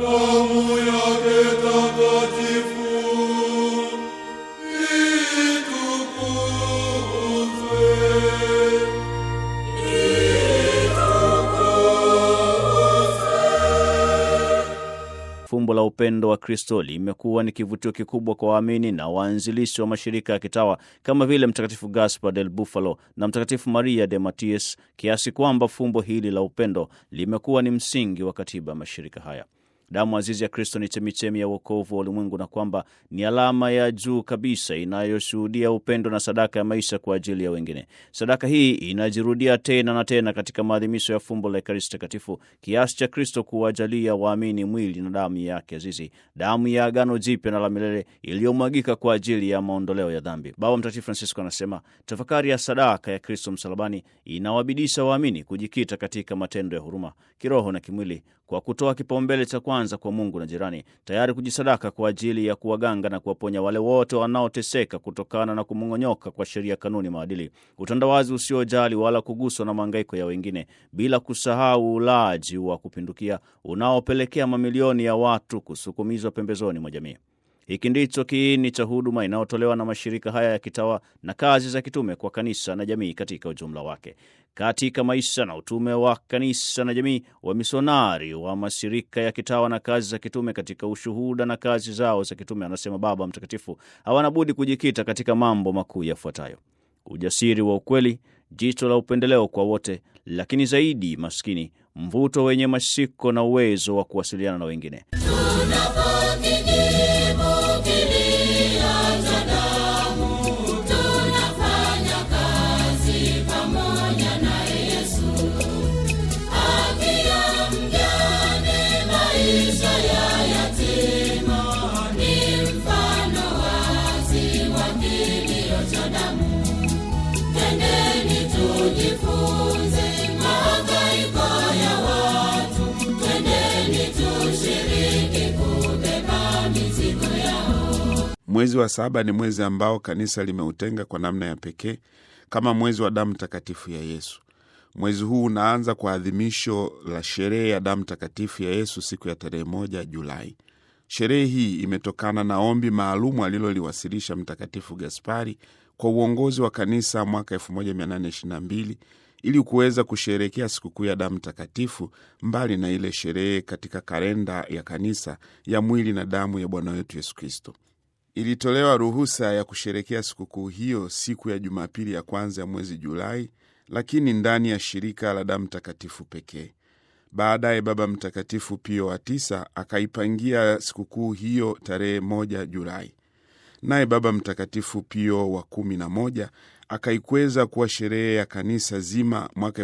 damu yake takatifu itukuzwe. Fumbo la upendo wa Kristo limekuwa ni kivutio kikubwa kwa waamini na waanzilishi wa mashirika ya kitawa kama vile Mtakatifu Gaspar del Bufalo na Mtakatifu Maria de Matias, kiasi kwamba fumbo hili la upendo limekuwa ni msingi wa katiba ya mashirika haya. Damu azizi ya Kristo ni chemichemi ya uokovu wa ulimwengu na kwamba ni alama ya juu kabisa inayoshuhudia upendo na sadaka ya maisha kwa ajili ya wengine. Sadaka hii inajirudia tena na tena katika maadhimisho ya fumbo la Ekaristi Takatifu, kiasi cha Kristo kuwajalia waamini mwili na damu yake azizi, damu ya agano jipya na la milele iliyomwagika kwa ajili ya maondoleo ya dhambi. Baba Mtakatifu Francisco anasema tafakari ya sadaka ya Kristo msalabani inawabidisha waamini kujikita katika matendo ya huruma kiroho na kimwili kwa kutoa kipaumbele cha kwanza kwa Mungu na jirani, tayari kujisadaka kwa ajili ya kuwaganga na kuwaponya wale wote wanaoteseka kutokana na kumong'onyoka kwa sheria, kanuni, maadili, utandawazi usiojali wala kuguswa na mahangaiko ya wengine, bila kusahau ulaji wa kupindukia unaopelekea mamilioni ya watu kusukumizwa pembezoni mwa jamii. Hiki ndicho kiini cha huduma inayotolewa na mashirika haya ya kitawa na kazi za kitume kwa kanisa na jamii katika ujumla wake. Katika maisha na utume wa kanisa na jamii, wamisionari wa mashirika ya kitawa na kazi za kitume katika ushuhuda na kazi zao za kitume, anasema Baba Mtakatifu, hawana budi kujikita katika mambo makuu yafuatayo: ujasiri wa ukweli, jicho la upendeleo kwa wote, lakini zaidi maskini, mvuto wenye mashiko na uwezo wa kuwasiliana na wengine. Mwezi wa saba ni mwezi ambao kanisa limeutenga kwa namna ya pekee kama mwezi wa damu takatifu ya Yesu. Mwezi huu unaanza kwa adhimisho la sherehe ya damu takatifu ya Yesu siku ya tarehe moja Julai. Sherehe hii imetokana na ombi maalumu aliloliwasilisha Mtakatifu Gaspari kwa uongozi wa kanisa mwaka 1822 ili kuweza kusherehekea sikukuu ya damu takatifu mbali na ile sherehe katika kalenda ya kanisa ya mwili na damu ya Bwana wetu Yesu Kristo. Ilitolewa ruhusa ya kusherekea sikukuu hiyo siku ya Jumapili ya kwanza ya mwezi Julai, lakini ndani ya shirika la damu takatifu pekee. Baadaye Baba Mtakatifu Pio wa tisa akaipangia sikukuu hiyo tarehe moja Julai, naye Baba Mtakatifu Pio wa kumi na moja akaikweza kuwa sherehe ya kanisa zima mwaka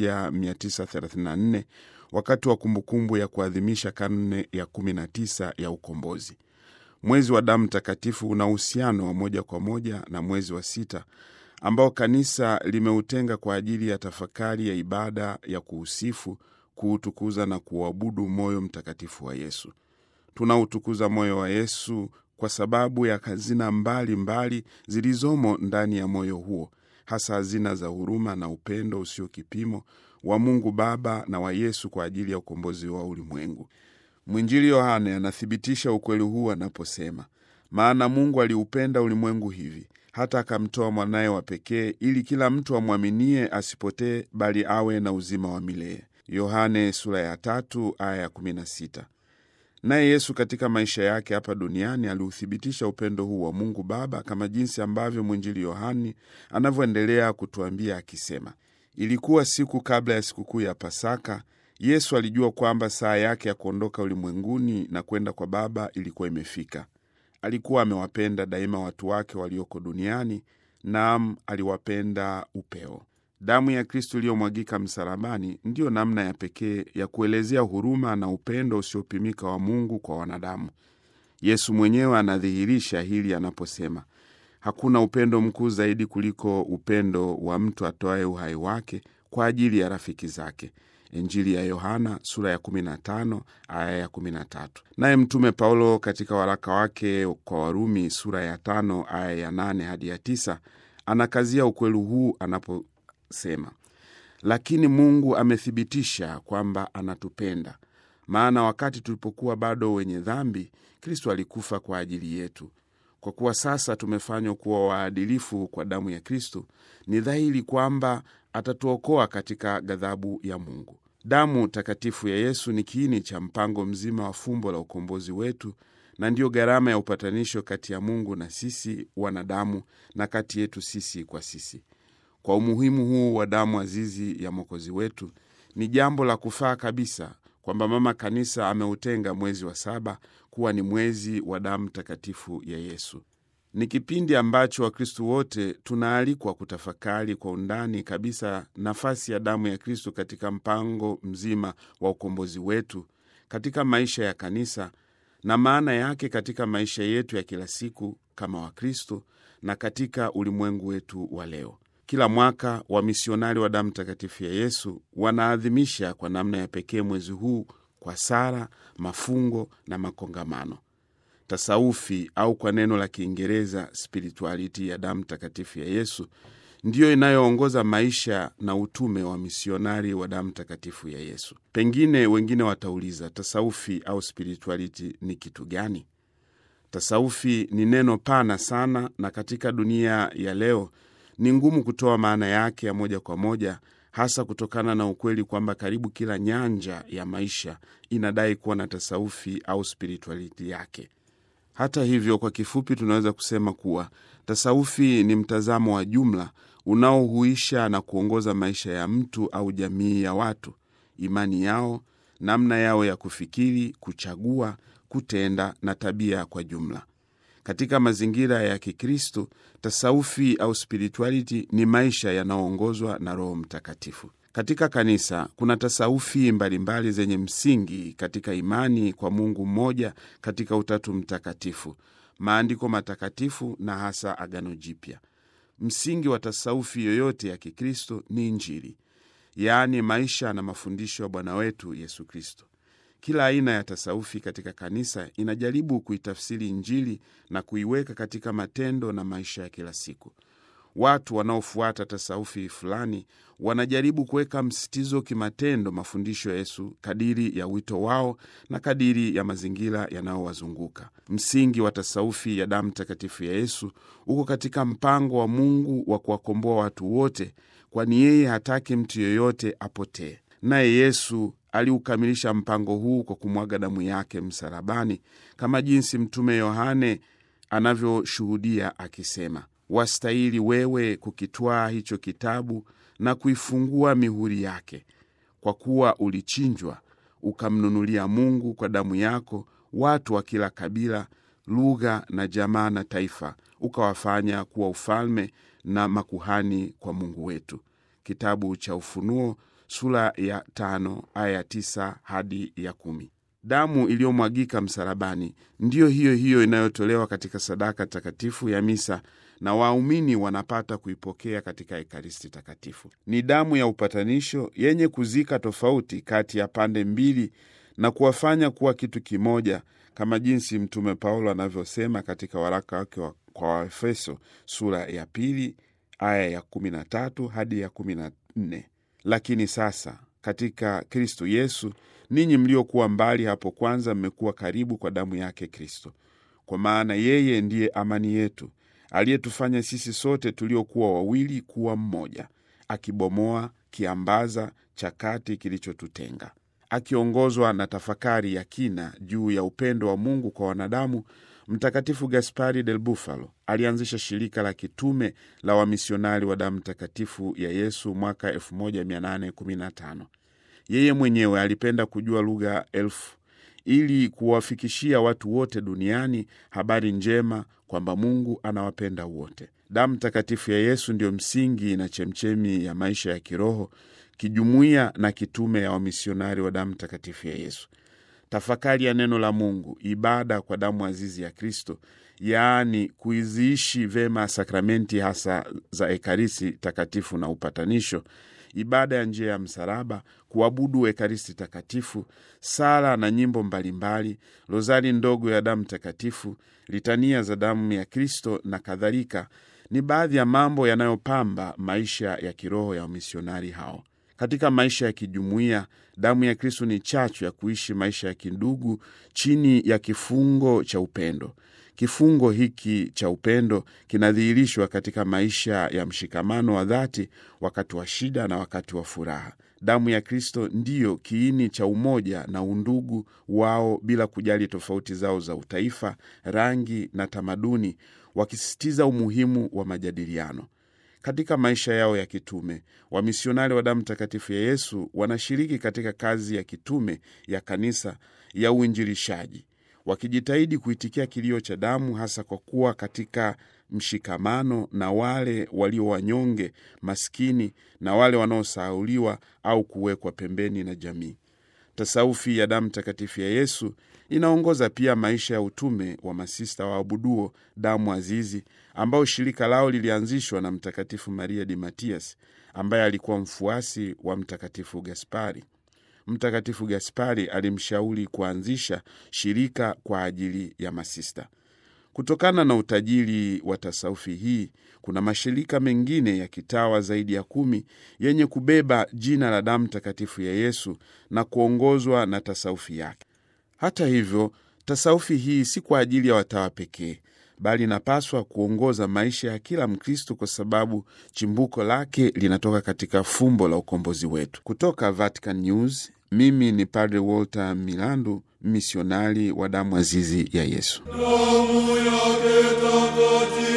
1934 wakati wa kumbukumbu ya kuadhimisha karne ya 19 ya ukombozi. Mwezi wa damu takatifu una uhusiano wa moja kwa moja na mwezi wa sita ambao kanisa limeutenga kwa ajili ya tafakari ya ibada ya kuusifu, kuutukuza na kuuabudu moyo mtakatifu wa Yesu. Tunautukuza moyo wa Yesu kwa sababu ya hazina mbalimbali zilizomo ndani ya moyo huo, hasa hazina za huruma na upendo usio kipimo wa Mungu Baba na wa Yesu kwa ajili ya ukombozi wa ulimwengu. Mwinjili Yohane anathibitisha ukweli huu anaposema, maana Mungu aliupenda ulimwengu hivi hata akamtoa mwanaye wa pekee, ili kila mtu amwaminie asipotee, bali awe na uzima wa milele. Yohane sura ya tatu aya ya kumi na sita. Naye Yesu katika maisha yake hapa duniani aliuthibitisha upendo huu wa Mungu Baba kama jinsi ambavyo mwinjili Yohani anavyoendelea kutuambia akisema, ilikuwa siku kabla ya sikukuu ya Pasaka. Yesu alijua kwamba saa yake ya kuondoka ulimwenguni na kwenda kwa Baba ilikuwa imefika. Alikuwa amewapenda daima watu wake walioko duniani, naam, aliwapenda upeo. Damu ya Kristu iliyomwagika msalabani ndiyo namna ya pekee ya kuelezea huruma na upendo usiopimika wa Mungu kwa wanadamu. Yesu mwenyewe anadhihirisha hili anaposema, hakuna upendo mkuu zaidi kuliko upendo wa mtu atoaye uhai wake kwa ajili ya rafiki zake. Injili ya Yohana sura ya 15 aya ya 13. Naye Mtume Paulo katika waraka wake kwa Warumi sura ya tano aya ya 8 hadi ya tisa anakazia ukweli huu anaposema, lakini Mungu amethibitisha kwamba anatupenda maana wakati tulipokuwa bado wenye dhambi, Kristo alikufa kwa ajili yetu. Kwa kuwa sasa tumefanywa kuwa waadilifu kwa damu ya Kristo, ni dhahiri kwamba atatuokoa katika ghadhabu ya Mungu. Damu takatifu ya Yesu ni kiini cha mpango mzima wa fumbo la ukombozi wetu na ndiyo gharama ya upatanisho kati ya Mungu na sisi wanadamu na kati yetu sisi kwa sisi. Kwa umuhimu huu wa damu azizi ya Mwokozi wetu, ni jambo la kufaa kabisa kwamba Mama Kanisa ameutenga mwezi wa saba kuwa ni mwezi wa damu takatifu ya Yesu. Ni kipindi ambacho Wakristu wote tunaalikwa kutafakari kwa undani kabisa nafasi ya damu ya Kristu katika mpango mzima wa ukombozi wetu, katika maisha ya kanisa na maana yake katika maisha yetu ya kila siku kama Wakristo na katika ulimwengu wetu wa leo. Kila mwaka wamisionari wa damu takatifu ya Yesu wanaadhimisha kwa namna ya pekee mwezi huu kwa sala, mafungo na makongamano. Tasaufi au kwa neno la Kiingereza spirituality ya damu takatifu ya Yesu ndiyo inayoongoza maisha na utume wa misionari wa damu takatifu ya Yesu. Pengine wengine watauliza, tasaufi au spirituality ni kitu gani? Tasaufi ni neno pana sana, na katika dunia ya leo ni ngumu kutoa maana yake ya moja kwa moja, hasa kutokana na ukweli kwamba karibu kila nyanja ya maisha inadai kuwa na tasaufi au spirituality yake. Hata hivyo, kwa kifupi, tunaweza kusema kuwa tasaufi ni mtazamo wa jumla unaohuisha na kuongoza maisha ya mtu au jamii ya watu, imani yao, namna yao ya kufikiri, kuchagua, kutenda na tabia kwa jumla. Katika mazingira ya Kikristo, tasaufi au spirituality ni maisha yanayoongozwa na Roho Mtakatifu. Katika kanisa kuna tasaufi mbalimbali mbali zenye msingi katika imani kwa Mungu mmoja katika Utatu Mtakatifu, maandiko matakatifu na hasa Agano Jipya. Msingi wa tasaufi yoyote ya Kikristo ni Injili, yaani maisha na mafundisho ya Bwana wetu Yesu Kristo. Kila aina ya tasaufi katika kanisa inajaribu kuitafsiri Injili na kuiweka katika matendo na maisha ya kila siku. Watu wanaofuata tasaufi fulani wanajaribu kuweka msitizo kimatendo mafundisho ya Yesu kadiri ya wito wao na kadiri ya mazingira yanayowazunguka. Msingi wa tasaufi ya damu takatifu ya Yesu uko katika mpango wa Mungu wa kuwakomboa watu wote, kwani yeye hataki mtu yeyote apotee. Naye Yesu aliukamilisha mpango huu kwa kumwaga damu yake msalabani, kama jinsi Mtume Yohane anavyoshuhudia akisema Wastahili wewe kukitwaa hicho kitabu na kuifungua mihuri yake, kwa kuwa ulichinjwa ukamnunulia Mungu kwa damu yako watu wa kila kabila, lugha na jamaa na taifa, ukawafanya kuwa ufalme na makuhani kwa Mungu wetu. Kitabu cha Ufunuo sura ya tano aya ya tisa hadi ya kumi. Damu iliyomwagika msalabani ndiyo hiyo hiyo inayotolewa katika sadaka takatifu ya misa na waumini wanapata kuipokea katika Ekaristi Takatifu. Ni damu ya upatanisho yenye kuzika tofauti kati ya pande mbili na kuwafanya kuwa kitu kimoja, kama jinsi Mtume Paulo anavyosema katika waraka wake wa kwa Waefeso sura ya pili aya ya 13 hadi ya 14: lakini sasa katika Kristo Yesu ninyi mliokuwa mbali hapo kwanza mmekuwa karibu kwa damu yake Kristo, kwa maana yeye ndiye amani yetu aliyetufanya sisi sote tuliokuwa wawili kuwa mmoja, akibomoa kiambaza cha kati kilichotutenga. Akiongozwa na tafakari ya kina juu ya upendo wa Mungu kwa wanadamu, Mtakatifu Gaspari del Bufalo alianzisha shirika la kitume la wamisionari wa damu takatifu ya Yesu mwaka 1815. Yeye mwenyewe alipenda kujua lugha elfu ili kuwafikishia watu wote duniani habari njema kwamba Mungu anawapenda wote. Damu takatifu ya Yesu ndiyo msingi na chemchemi ya maisha ya kiroho, kijumuiya na kitume ya wamisionari wa damu takatifu ya Yesu. Tafakari ya neno la Mungu, ibada kwa damu azizi ya Kristo, yaani kuiziishi vema sakramenti hasa za Ekaristi takatifu na upatanisho ibada ya njia ya msalaba, kuabudu Ekaristi takatifu, sala na nyimbo mbalimbali, rozari ndogo ya damu takatifu, litania za damu ya Kristo na kadhalika, ni baadhi ya mambo yanayopamba maisha ya kiroho ya wamisionari hao. Katika maisha ya kijumuiya, damu ya Kristo ni chachu ya kuishi maisha ya kindugu chini ya kifungo cha upendo. Kifungo hiki cha upendo kinadhihirishwa katika maisha ya mshikamano wa dhati wakati wa shida na wakati wa furaha. Damu ya Kristo ndiyo kiini cha umoja na undugu wao, bila kujali tofauti zao za utaifa, rangi na tamaduni, wakisisitiza umuhimu wa majadiliano. Katika maisha yao ya kitume, wamisionari wa damu takatifu ya Yesu wanashiriki katika kazi ya kitume ya kanisa ya uinjilishaji, wakijitahidi kuitikia kilio cha damu, hasa kwa kuwa katika mshikamano na wale walio wanyonge, maskini na wale wanaosahauliwa au kuwekwa pembeni na jamii. Tasaufi ya damu takatifu ya Yesu inaongoza pia maisha ya utume wa masista waabuduo damu azizi, ambao shirika lao lilianzishwa na Mtakatifu Maria di Matias ambaye alikuwa mfuasi wa Mtakatifu Gaspari. Mtakatifu Gaspari alimshauri kuanzisha shirika kwa ajili ya masista. Kutokana na utajiri wa tasaufi hii, kuna mashirika mengine ya kitawa zaidi ya kumi yenye kubeba jina la damu takatifu ya Yesu na kuongozwa na tasaufi yake. Hata hivyo, tasaufi hii si kwa ajili ya watawa pekee, bali inapaswa kuongoza maisha ya kila Mkristo kwa sababu chimbuko lake linatoka katika fumbo la ukombozi wetu. Kutoka Vatican News, mimi ni Padre Walter Milandu, misionari wa damu azizi ya Yesu. Damu yake takatifu